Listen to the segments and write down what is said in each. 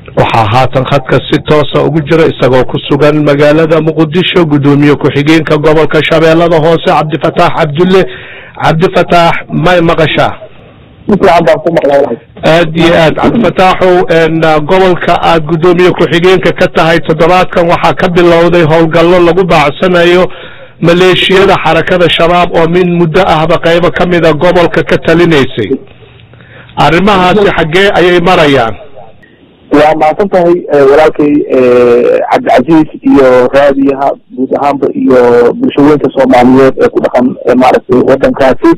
waxaa haatan khadka si toosa ugu jira isagoo ku sugan magaalada muqdisho guddoomiye ku-xigeenka gobolka shabeellada hoose cabdifataax cabdulle cabdifataax may maqashaa aad iyo aad cabdifataaxow gobolka aad guddoomiye ku-xigeenka ka tahay toddobaadkan waxaa ka bilowday howlgallo lagu baacsanayo maleeshiyada xarakada shabaab oo min muddo ahba qaybo ka mida gobolka ka talinaysay arrimahaasi xaggee ayay marayaan waa mahadsan tahay walaalkay cabdicasiis iyo raadiyaha guud ahaanba iyo bulshooyinka soomaaliyeed ee ku dhaqan maaragtay wadankaasi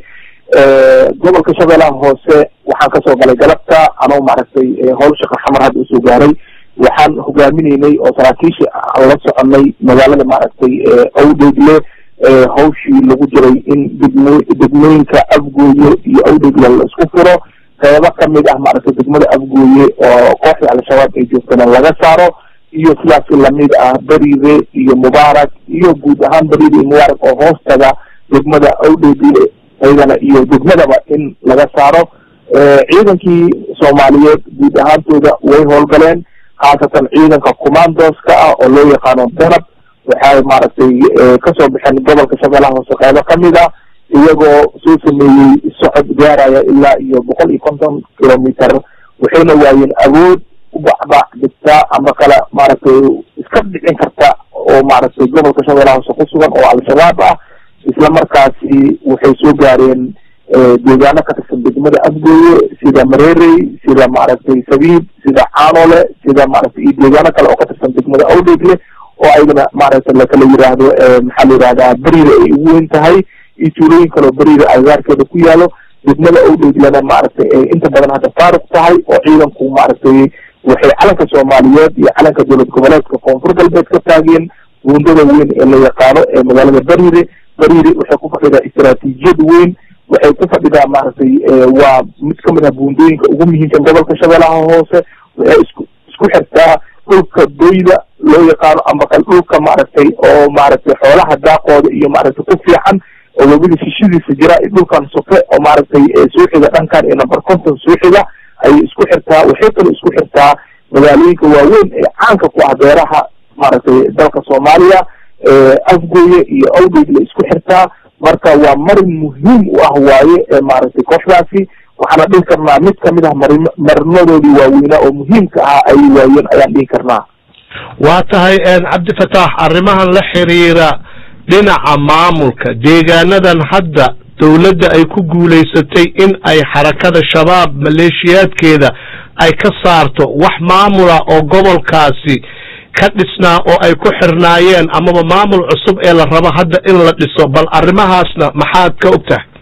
gobolka shabeellaha hoose waxaan kasoo galay galabta anoo maaragtay howl shaqa xamar hadda usoo gaaray waxaan hogaaminaynay oo saraakiisha aan la soconay magaalada maaragtay awdhegle hawshii lagu jiray in degmo degmooyinka afgooye iyo awdhegle la isku furo qeybo kamid ah maaragtay degmada afgooye oo kooxda al-shabaab ay joogtana laga saaro iyo sidaasi lamid ah beriide iyo mubaarak iyo guud ahaan beriide iyo mubaarak oo hoostaga degmada awdhegle ayadana iyo degmadaba in laga saaro ciidankii soomaaliyeed guud ahaantooda way howlgaleen khaasatan ciidanka commandoska ah oo loo yaqaano danab waxay maaragtay kasoo baxeen gobolka shabeellaha hoose qeybo kamid ah iyagoo soo sameeyey socod gaaraya ilaa iyo boqol iyo konton kilometer waxayna waayeen awood u bacbac degtaa ama kale maaragtay iska dhicin karta oo maaragtay gobolka shabeellaha hoose ku sugan oo al-shabaab ah isla markaasi waxay soo gaareen deegaano ka tirsan degmada afgooye sida mareerey sida maaragtay sabiib sida caanole sida maaragtay iyo deegaano kale oo ka tirsan degmada awdhegle oo ayagana maaragtay lakala yiraahdo maxaa la yihahdaa beriida ay ugu weyn tahay iyo tuulooyin kaleo beriida agagaarkeeda ku yaalo degmada awdheglena maaragtay ay inta badan hadda faaruq tahay oo ciidanku maaragtay waxay calanka soomaaliyeed iyo calanka dowlad goboleedka koonfur galbeed ka taageen buundada weyn ee la yaqaano ee magaalada beriide beriide waxay ku fadhidaa istaraatiijiyad weyn waxay ku fadhidaa maaragtay waa mid kamid ah buundooyinka ugu muhiimsan gobolka shabeellaha hoose waxay isku isku xirtaa dhulka doyda loo yaqaano ama kal dhulka maaragtay oo maaragtay xoolaha daaqooda iyo maaragtay ku fiican oo webida shishidiisa jira dhulkan soke oo maaragtay suuxiga dhankan iyo number conton suuxiga ayay isku xirtaa waxay kaloo isku xirtaa magaalooyinka waaweyn ee caanka ku ah beeraha maaragtay dalka soomaaliya afgooye iyo awdhegle isku xirtaa marka waa marin muhiim u ah waaye ee maaragtay kooxdaasi waxaana dhihi karnaa mid kamid ah mari marinadoodii waaweynaa oo muhiimka ahaa ay waayeen ayaan dhihi karnaa waa tahay cabdifataax arrimahan la xiriira dhinaca maamulka deegaanadan hadda dowladda ay ku guulaysatay in ay xarakada shabaab maleeshiyaadkeeda ay ka saarto wax maamula oo gobolkaasi ka dhisnaa oo ay ku xirnaayeen amaba maamul cusub ee la rabo hadda in la dhiso bal arrimahaasna maxaad ka og tahay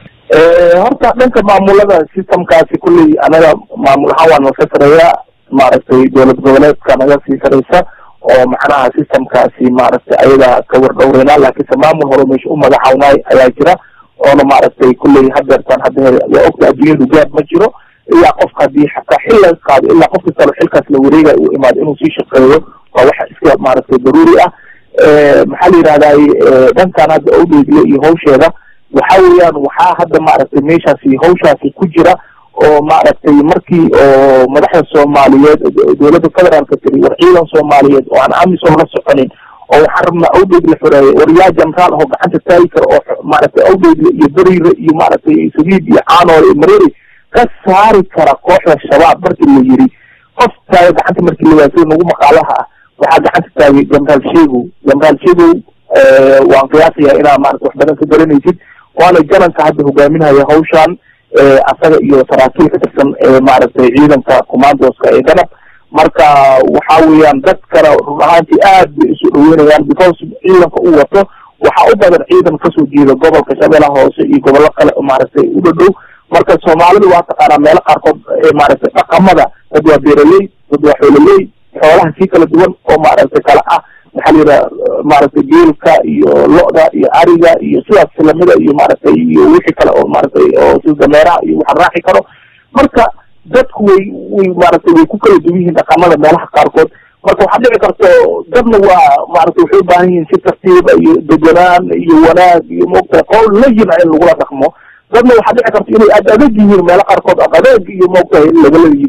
horta dhanka maamulada systemkaasi kulley anaga maamul ahaan waa naga sareeya maaragtay dowlad goboleedka naga sii sareysa oo macnaha systemkaasi maaragtay ayaga ka wardhowreyna laakiinse maamul hore meesha u magacawnay ayaa jira oona maaragtay kulley hadeertaan hadda waa ogta adduunyadu gaab ma jiro ilaa qofka haddii xataa xil laga qaado ilaa qof kastalo xilkaas la wareegay u imaado inuu sii shaqeeyo waa waxa iska maaragtay daruuri ah maxaa la yidhahday dhankan hadda awdheegle iyo hawsheeda waxa weeyaan waxaa hadda maaragtay meeshaasi hawshaasi ku jira oo maaragtay markii oo madaxda soomaaliyeed dowladda federaalka tiri war ciidan soomaaliyeed oo aan amisom la soconin oo waxaan rabnaa awdheegle xoreeye war yaa jenraal ahoo gacanta taagi kara oo maaragtay awdheegle iyo beriire iyo maaragtay sabiib iyo caanoole iyo mareeri ka saari kara kooxda shabaab markii la yiri qof taaga gacanta markii la waasay nagu maqaalaha ah waxaa gacanta taagay jenraal shegow jenraal shegow waan qiyaasaya inaa maarata wax badan ka garanaysid waana jananka hadda hogaaminhaya hawshan asaga iyo saraakiil ka tirsan maaragtay ciidanka commandoska ee danab marka waxa weeyaan dad kale run ahaantii aad bay isu dhaweynayaan because ciidanka u wato waxaa u badan ciidan kasoo jeeda gobolka shabeellaha hoose iyo gobollo kale maaragtay u dhadhow marka soomaalidu waa taqaanaa meelo qaarkood maaragtay dhaqamada dad waa beeraley dad waa xoololey xoolaha si kala duwan oo maaragtay kala ah maxaa la yidhaha maaragtay geelka iyo lo-da iyo ariga iyo sidaas lamida iyo maaragtay iyo wixii kale oo maaragtay oo sida dameeraha iyo waxa raaci karo marka dadku way way maaragtay way ku kala duwan yihiin dhaqamada meelaha qaarkood marka waxaa dhici karto dadna waa maaragtay waxay ubaahan yihiin si tartiiba iyo deganaan iyo wanaag iyo moogtahay qowl layina in lagula dhaqmo dadna waxaa dhici karta inay aad adag yihiin meelo qaarkood adadeeg iyo moogtahay lagala yimid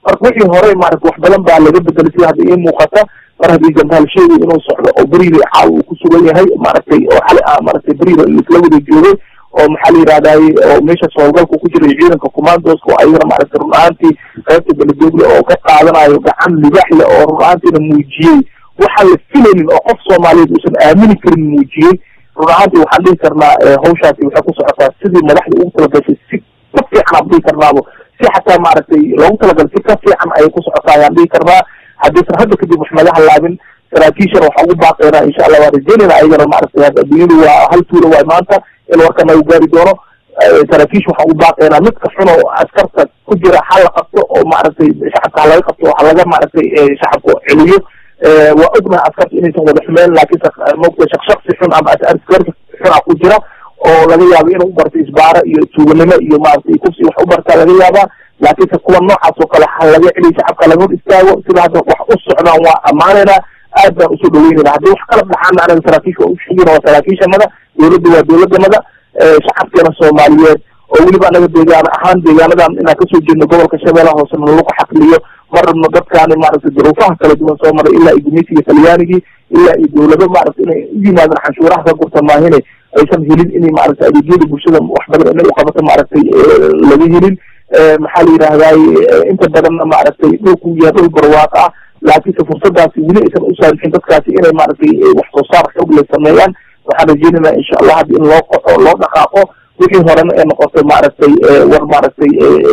marka wixii hore maarata wax badan baa laga bedelay sida hadda ii muuqata mar haddii jambaal sheegay inuu socdo oo beriida caaw uu ku sugan yahay maaragtay oo xali ah maaragtay beriida isla wada joogay oo maxaa la yidhahdaye oo meeshaas howlgalka ku jiray ciidanka commandoska oo ayagana maaragtay run ahaantii qaybta beledoogle oo ka qaadanayo gacan libaax leh oo run ahaantiina muujiyey waxaan la filaynin oo qof soomaaliyeed uusan aamini karin muujiyey run ahaantii waxaan dhihi karnaa hawshaasi waxay ku socotaa sidii madaxda ugu talagashay si ka fiican aan dhihi karnaabo si xataa maaragtay loogu talagalay si ka fiican ayay ku socotaa ayaan dhihi karnaa haddaysan hadda kadib wax naga halaabin saraakiishana waxaa ugu baaqeynaa insha allah waa rajeynayna ayagana maaragtay adduunyadu waa hal tuula waay maanta in warka nagu gaari doono saraakiish waxaan ugu baaqeynaa midka xun oo askarta ku jira ha la qabto oo maaragtay shacabka ha laga qabto ha laga maaragtay shacabka celiyo waa ognahay askarta inaysan wada xumeyn laakiinse mogta shaqshaqsi xun ama askar xun ah ku jira oo laga yaabo inuu u barto isbaara iyo tuuganimo iyo maaragtay kufsi wax u bartaa laga yaabaa laakiinse kuwa noocaas oo kale ha laga celiyo shacabka laga hor istaago sida hadda wax u socdaan waa ammaanaynaa aad baan usoo dhaweynayna haddii wax kala dhaxaana anaga saraakiisha waa ushegina waa saraakiishanada dowladda waa dowladanada shacabkeena soomaaliyeed oo weliba anaga deegaan ahaan deegaanadan inaan kasoo jeedno gobolka shabeellaha hoose nalagu xaqliyo ma rabno dadkaani maaragtay duruufaha kala duwan soo maray ilaa iyo gumaysiga talyaanigii ilaa iyo dowlado maaragtay inay u yimaadaan canshuuraha ka gurta maahine aysan helin inay maaragtay adeegyada bulshada wax badan inay uqabato maaragtay laga helin maxaa la yidhahdaye inta badanna maaragtay dhulku yahay dhul barwaaq ah laakiinse fursadaasi weli aysan u saamixin dadkaasi inay maaragtay wax soo saar xoog leh sameeyaan waxaan rajeynaynaa insha allah haddi in loo qoco loo dhaqaaqo wixii horena ee noqotay maaragtay war maaragtay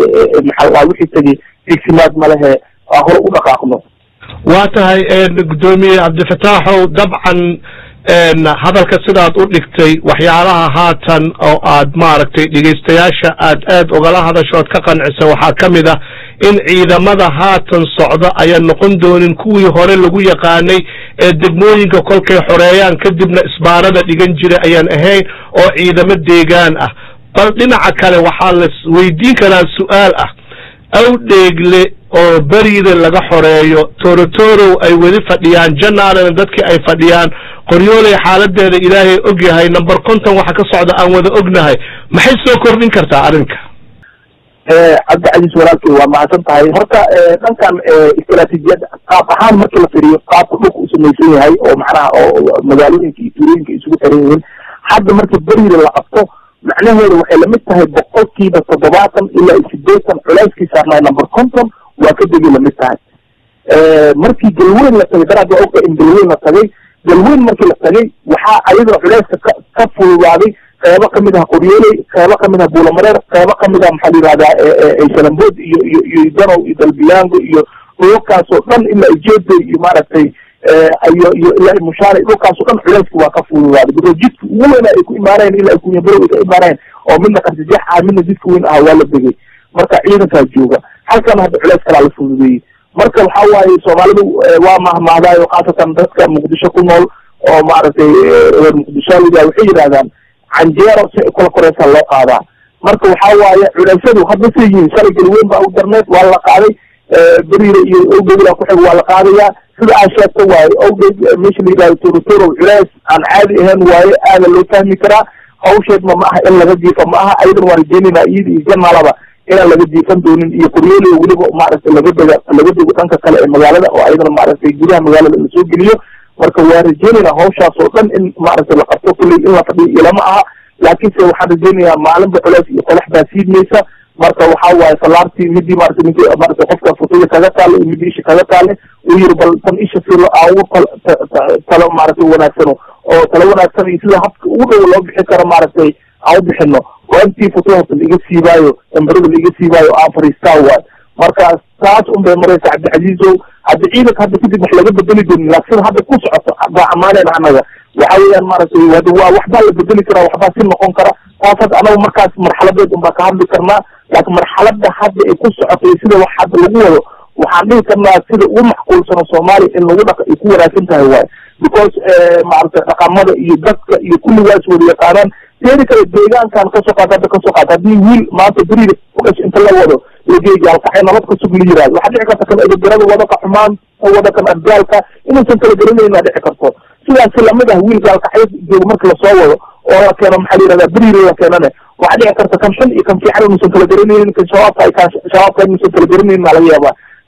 maxaa wixii tegay igsimaad ma lehe aa hore u dhaqaaqno waa tahay guddoomiye cabdifataaxow dabcan hadalka sidaad u dhigtay waxyaalaha haatan oo aad maaragtay dhegaystayaasha aad aad ogala hadashood ka qancisa waxaa ka mid ah in ciidamada haatan socda ayaan noqon doonin kuwii hore lagu yaqaanay ee degmooyinka kolkay xoreeyaan kadibna isbaarada dhigan jiray ayaan ahayn oo ciidamo deegaan ah bal dhinaca kale waxaa la weydiin karaa su-aal ah awdheegle oo beriida laga xoreeyo torotorow ay weli fadhiyaan janaalena dadkii ay fadhiyaan qoryooley xaaladeeda ilaahay og yahay number conton waxa ka socda aan wada ognahay maxay soo kordhin kartaa arrinka cabdicasiis walaalkey waa mahadsan tahay horta dhankan istraatiijiyad qaab ahaan markii la firiyo qaabka dhulka u samaysan yahay oo macnaha oo magaalooyinka iyo tuulooyinka isugu xiran yihiin hadda markii beriida la qabto macnaheedu waxay lamid tahay boqolkiiba toddobaatan ilaa iyo sideetan culeyskii saarnay number conton waa ka degi lamid tahay markii galweyn la tagay daraad waa ogta in galweyn la tagay galweyn markii la tagay waxaa ayadana culeyska ka ka fududaaday qeybo kamid ah qoryooley qeybo kamid ah buulamareer qeybo kamid ah maxaa la yihahdaa shalambood iyo iyo iyo danow iyo dalbiyaango iyo dhulkaasoo dhan ilaa ijeeday iyo maaragtay iyo iyo ilaa mushaare dhulkaasoo dhan culeyski waa ka fududaaday because jidka ugu weyna ay ku imaanayeen ilaa kunyabarow ay ka imaanayeen oo midna qarsijeex ah midna jidka weyn ah waa la degay marka ciidankaa jooga halkana hadda culeys kalaa la fududeeyey marka waxa waaye soomaalidu waa mahmahdaayo khaasatan dadka muqdisho ku nool oo maaragtay reer muqdishoaliga waxay yidhahdaan canjeero si ay kula koreysaa loo qaadaa marka waxa waaye culeysyadu hadda say yihiin shalay galweyn baa u darneed waa la qaaday beriire iyo owdhegla kuxig waa la qaadayaa sida aan sheegta waaye owdheg meesha la yidhahdo torotorow culeys aan caadi ahayn waaye aada loo fahmi karaa hawsheedma ma aha in laga jiifa ma aha ayadan waan rajeynayna iyada iyo janaalaba inaan laga jiifan doonin iyo qoryooley weliba maaragtay laga dega laga dego dhanka kale ee magaalada oo ayadana maaragtay gudaha magaalada lasoo geliyo marka waan rajeynayna hawshaas oo dhan in maaragtay la qabto kulley in la fadhiyo ilama aha laakiinse waxaan rajeynayaa maalinba culeys iyo qolex baa siidmaysa marka waxa waaye salaartii midii maaragtay ninki maaragtay qofka futuya kaga taale iyo midii isha kaga taale uu yiri bal tan isha si ugu talo maaragtay wanaagsano oo talo wanaagsan iyo sida habka ugu dhow loo bixin karo maaragtay aan u bixino waa intii futuhasa laiga siibaayo dambarada laiga siibaayo aan fariistaa waay marka taas un bay maraysa cabdicasiizow hadda ciidanka hadda kadib wax laga bedeli doonin laakin sida hadda ku socoto baa amaaneen anaga waxa weeyaan maaragtay hada waa waxbaa la bedeli karaa waxbaa si noqon kara taas hadda anaga markaas marxaladeed un baa ka hadli karnaa laakiin marxalada hadda ay ku socoto iyo sida wax hadda lagu wado waxaan dhihi karnaa sida ugu macquulsano soomaaliya in lagu dhaq ay ku wanaagsan tahay waay because maaragtay dhaqamada iyo dadka iyo kulligaas wada yaqaanaan teedi kale deegaankan kasoo qaata hadda kasoo qaata haddii wiil maanta beriida kukas inta la wado lageegaalkacay nabad ka sug la yiraahdo waxaa dhici karta kan edagarada wada ka xumaan wada kan ardaalka inuusan kala garanayna dhici karto sidaasi lamid ah wiil gaalkacyo joogo marka lasoo wado oo la keeno maxaa la yihahdaa beriida la keenane waxaa dhici karta kan xun iyo kan fiican inuusan kala garanaynin kan shabaabka kan shabaabka inuusan kala garanaynin aa laga yaabaa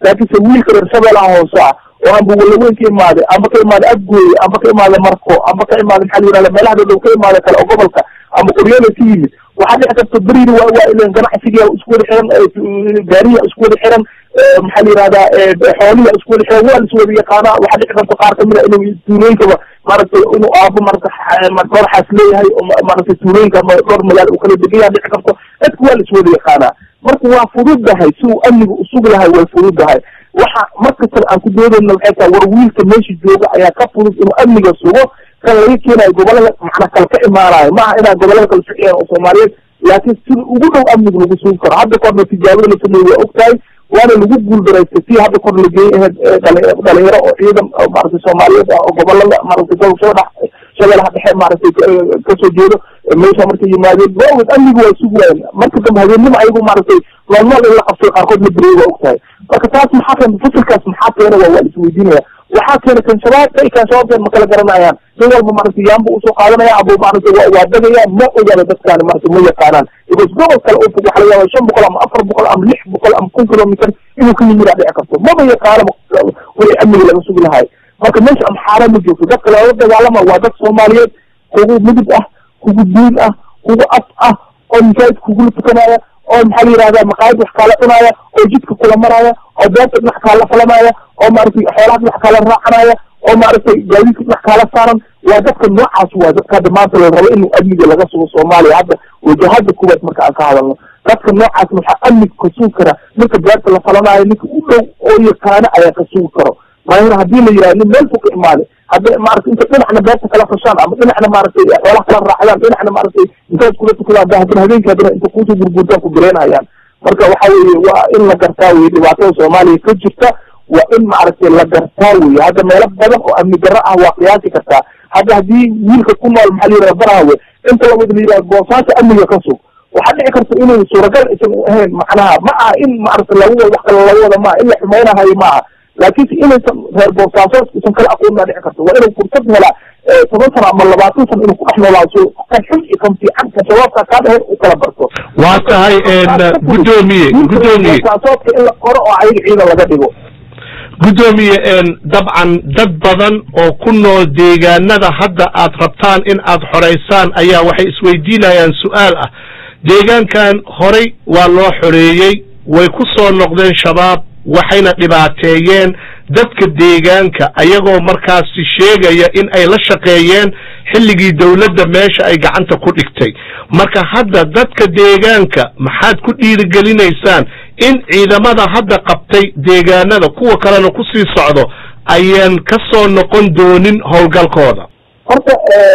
laakiinse wiilka reer shabeelaha hoose ah oo amba walaweyn ka imaaday amba ka imaaday abgooye amba ka imaaday marko amba ka imaaday maxaa la yihahda meelaha dhow ka imaaday kale oo gobolka amba qoryoole ka yimid waxaa dhici karta beriina waa waa ilan ganacsigiya isku wada xiran gaariya isku wada xiran maxaa la yihahdaa xooliya isku wada xiran waa la iswada yaqaanaa waxaa dhici karta qaar kamid a inuu tuulooyinkaba maaragtay inuu aabo marata dhowr xaas leeyahay oo maaragtay tuulooyinka ama dhowr magaalo uu kala degan yaha dhici karto dadka waa la iswada yaqaanaa marka waa fududahay si uu amniga usug lahay way fududahay waxa markastaba aan ku doodayna waxay tahay war wiilka meesha jooga ayaa ka fudud inuu amniga sugo kan laga keenayo gobolada macna kale ka imaanayo maaha inaan gobolada kale ficiyaan oo soomaaliyeed laakiin sida ugu dhow amniga lagu sugi karo hadda korna tijaabada la sameeye waa og tahay waana lagu guuldareystay si hadda kor la geeyay ahayd dhalinyaro oo ciidan maaragtay soomaaliyeed ah oo gobolada maaragtay gobolshada shabeelaha dhexe maaragtay kasoo jeedo meesha markay yimaadeen waawad amniga waa sugi waayeen marka dambe habeennimo ayagu maaragtay noolnool in la qabsay qaarkood la beriyay waa og tahay marka taas maxaa keena fasilkaas maxaa keena waa waa la isweydiinaya waxaa keena kan shabaabka iyo kan shabaabkan ma kala garanayaan nin walba maaragtay yaanbu usoo qaadanaya abo maaragtay wa waa degaya ma ogaada dadkaani maaragtay ma yaqaanaan because gobol kale oo fog waxa laga yaaba shan boqol ama afar boqol ama lix boqol ama kun kilometer inuu ka yimid aa dhici karto maba yaqaano wixii amniga laga sugi lahay marka meesha amxaara ma joogto dadka loola dagaalama waa dad soomaaliyeed kugu midib ah kugu diin ah kugu af ah oo masaajidka kugula tukanaya oo maxaa la yihahda maqaayad wax kaala cunaya oo jidka kula maraya oo beerta dhinac kaala falanaya oo maaragtay xoolaha dhinac kaala raacanaya oo maaragtay gaadiidka dhinac kaala saaran waa dadka noocaas waa dadka hadda maanta la rabo inuu amniga laga sugo soomaaliya hadda wajahada kuwaad marka aan ka hadalno dadka noocaas waxaa amniga ka sugi kara ninka beerta la falanayo ninka u dhow oo yaqaano ayaa ka sugi karo maahina haddii la yihahdo nin meel fog ka imaaday hadda maaragtay inta dhinacna beerta kala fashaan ama dhinacna maaragtay xoolaha kala raacdaan dhinacna maaragtay intaad kula tukadaan ba haddana habeenkii haddana inta kuusoo gurgurtaan ku bireynayaan marka waxa weeye waa in la gartaa weye dhibaatada soomaaliya ka jirta waa in maaragtay la gartaa weye hadda meelo badan oo amni darro ah waa qiyaasi kartaa hadda haddii wiilka ku nool maxaa la yihahda barahawe inta labad la yihahda boosaaso amniga ka sug waxaa dhici karta inuu suuragal aysan ahayn macnaha ma aha in maaragtay lagu wada wax kale lagu wada maaha in la xumaynahayo ma aha laakiinse inaysan reer boosaasood isan kala aqoonaa dhici karto waa inuu fursad helaa toban sano ama labaatan sano inuu ku dhex noolaaso kan xun iyo kan fiican kan shabaabka kaa dheheen u kala barto waa tahay gudoomiye gudoomiye boosaasoodka in la qoro oo ayaga ciidan laga dhigo gudoomiye dabcan dad badan oo ku nool deegaanada hadda aad rabtaan in aad xoraysaan ayaa waxay isweydiinayaan su-aal ah deegaankan horay waa loo xoreeyey way ku soo noqdeen shabaab waxayna dhibaateeyeen dadka deegaanka ayagoo markaasi sheegaya in ay la shaqeeyeen xilligii dowladda meesha ay gacanta ku dhigtay marka hadda dadka deegaanka maxaad ku dhiirigelinaysaan in ciidamada hadda qabtay deegaanada kuwa kalena kusii socdo ayaan ka soo noqon doonin howlgalkooda horta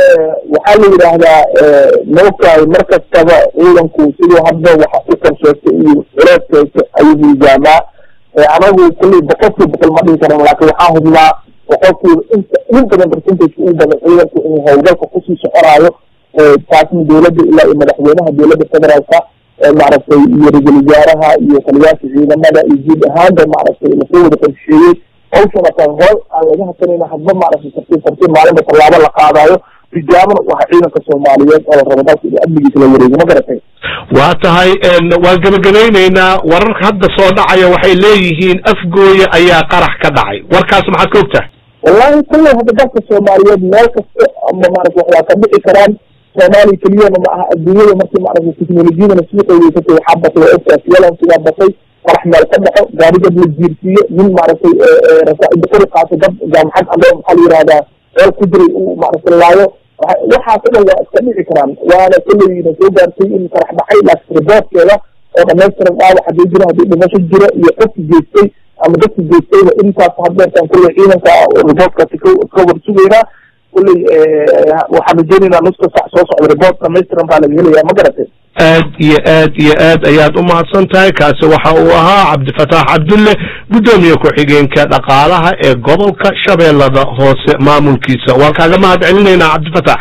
waxaa la yidhaahdaa maogtahay mar kastaba ciidanku siduu hadda waxa u korsheegtay iyo culeedkeysa ayuu miisaamaa anagu kulley boqolkiiba boqol ma dhihi karan laakin waxaa hubnaa boqolkiiba inta in badan percentage u badan ciidanku inuu howlgalka kusii soconaayo taasna dowladda ilaa iyo madaxweynaha dowladda federaalka maaragtay iyo ra-iisul wasaaraha iyo taliyaasha ciidamada iyo guud ahaanba maaragtay lasoo wada qorsheeyey hawshana taa hool aan laga hasanayna hadba maaragtay tartiib tartiib maalinba tallaabo la qaadayo tijaabana u aha ciidanka soomaaliyeed oo la rabo dalka inuu amnigiisa la wareego ma garatay waa tahay waan gebagabaynaynaa wararka hadda soo dhacaya waxay leeyihiin afgooye ayaa qarax ka dhacay warkaas maxaad ka og tahay wallahi kulley hadda dalka soomaaliyeed meel kasta ama maarata wax waa ka dhici karaan soomaaliya keliyana ma aha adduunyada markii maaragtay teknolojiyadana sii qaweysatay waxaa batay waa ogtahay fiyalan sidaa batay qarax meel ka dhaco gaari dad la jiirsiiyo nin maaragtay rasaa'ida kori qaato dad jaamacad ado maxaa la yihahdaa meel ku jiray uu maaragtay laayo waxaas o dhan waa iska dhici karaan waana kolleyna soo gaartay in qarax dhacay laakiin riboortkeeda oo dhamaystiran dhaawac haddii jiro haddii dhimasho jiro iyo qofki geystay ama dadki geystayba intaas hadeertaan kolley ciidanka riboortkaasi ka war sugaynaa kolley waxaan rajeynaynaa nuska sax soo socda riboort dhamaystiran baa laga helaya ma garatay aad iyo aad iyo aad ayaad u mahadsan tahay kaasi waxa uu ahaa cabdifataax cabdulle guddoomiye ku-xigeenka dhaqaalaha ee gobolka shabeellada hoose maamulkiisa waan kaaga mahad celinaynaa cabdifataax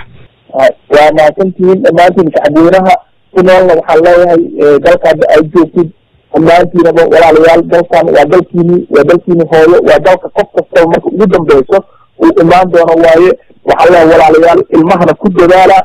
waa mahadsantihiin dhammaantiin shacabweynaha ku noolna waxaan leeyahay dalka hadda ay joogtid dhammaantiinaba walaalayaal dalkan waa dalkiini waa dalkiini hooyo waa dalka qof kastaba marka ugu dambeyso uu imaan doono waaye waxaan leeyahay walaalayaal ilmahana ku dadaala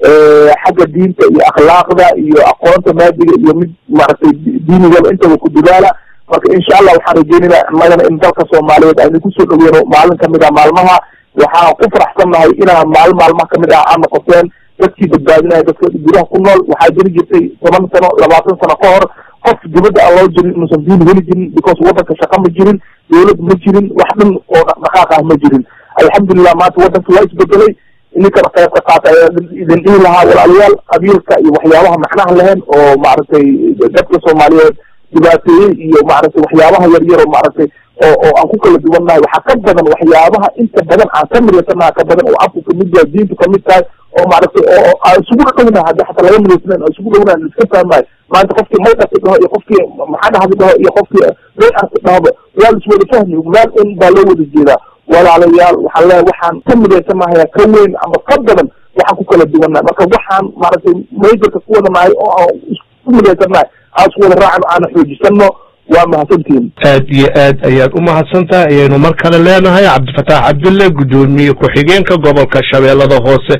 xagga diinta iyo akhlaaqda iyo aqoonta maadiga iyo mid maaragtay diinigaba intaba ku dadaala marka insha allah waxaan rajeynayna annagana in dalka soomaaliyeed aynu kusoo dhoweyno maalin kamid ah maalmaha waxaan ku faraxsannahay inaan maalin maalmaha kamid ah aan noqoteen dadkii badbaadinaya dadka gudaha ku nool waxaa jiri jirtay toban sano labaatan sano ka hor qof dibadda aan loo jirin inuusan diin heli jirin because waddanka shaqa ma jirin dawlad ma jirin wax dhan oo dhaqdhaqaaq ah ma jirin alxamdulilah maanta waddanka waa isbedelay ininkan qayb ka qaata ayaa idin dhihi lahaa walaalayaal qabiilka iyo waxyaabaha macnaha lahayn oo maaragtay dadka soomaaliyeed dhibaateeyey iyo maaragtay waxyaabaha yar yar oo maaragtay oo oo aan ku kala duwannahay waxaa ka badan waxyaabaha inta badan aan ka midaysanaha ka badan oo afku kamid yahay diintu kamid tahay oo maaragtay oo aan isugu dhownahay haddi xataa laga midaysnayn aan isugu dhownahay aan iska fahmahay maanta qofkii maydhasi dhaho iyo qofkii maxaa dhahdi dhaho iyo qofkii rearsi dhahoba waa la iswada fahmi meel un baa loo wada jeedaa walaalayaal waxaan leeyahay waxaan ka midaysanahay ka weyn ama ka badan waxaan ku kala duwannahay marka waxaan maaragtay maydarka ku wada nahay oo aan isku midaysanahay aan isku wada raacno aana xoojisano waa mahadsantihin aad iyo aad ayaad u mahadsan tahay ayaynu mar kale leenahay cabdifataax cabdulle guddoomiye ku-xigeenka gobolka shabeellada hoose